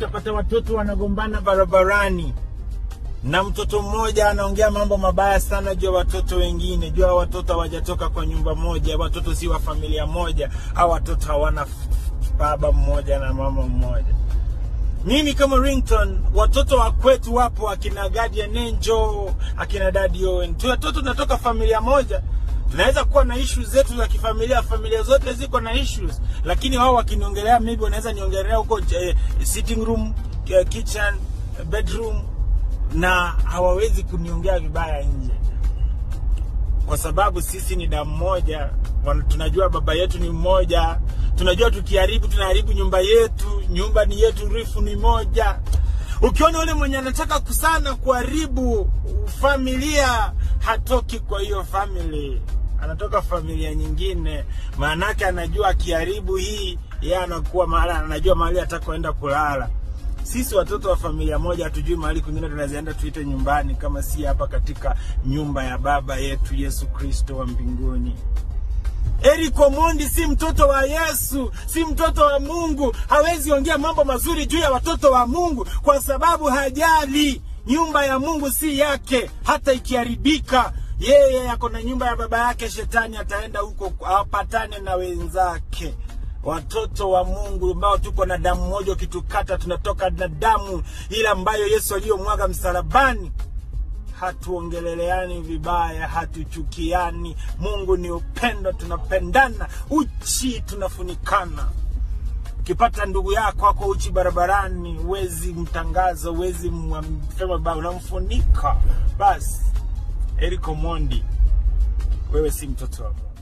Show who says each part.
Speaker 1: utapata watoto wanagombana barabarani na mtoto mmoja anaongea mambo mabaya sana juu ya watoto wengine, juu ya watoto hawajatoka kwa nyumba moja, watoto si wa familia moja, au watoto hawana f- baba mmoja na mama mmoja. Mimi kama Rington, watoto wa kwetu wapo, akina Guardian Angel, akina Daddy Owen, tu watoto tunatoka familia moja. Tunaweza kuwa na issues zetu za kifamilia, familia zote ziko na issues, lakini wao wakiniongelea, maybe wanaweza niongelea huko eh, sitting room, eh, kitchen, bedroom na hawawezi kuniongea vibaya nje, kwa sababu sisi ni damu moja. Wana- Tunajua baba yetu ni mmoja, tunajua tukiharibu tunaharibu nyumba yetu, nyumba ni yetu, rifu ni moja. Ukiona yule mwenye anataka kusana kuharibu familia, hatoki kwa hiyo family, anatoka familia nyingine, maanake anajua akiharibu hii, yeye anakuwa mahali, anajua mahali atakoenda kulala sisi watoto wa familia moja hatujui mahali kwingine tunazienda tuite nyumbani kama si hapa katika nyumba ya baba yetu Yesu Kristo wa mbinguni. Eric Omondi si mtoto wa Yesu, si mtoto wa Mungu. Hawezi ongea mambo mazuri juu ya watoto wa Mungu kwa sababu hajali. Nyumba ya Mungu si yake, hata ikiharibika yeye ako na nyumba ya baba yake. Shetani ataenda huko apatane na wenzake watoto wa Mungu ambao tuko na damu moja, ukitukata tunatoka na damu ile ambayo Yesu aliyomwaga msalabani. Hatuongeleleani vibaya, hatuchukiani. Mungu ni upendo, tunapendana. Uchi tunafunikana. Ukipata ndugu yako ako uchi barabarani, huwezi mtangaza, huwezi msema baba, unamfunika. Basi Eric Omondi, wewe si mtoto wa Mungu.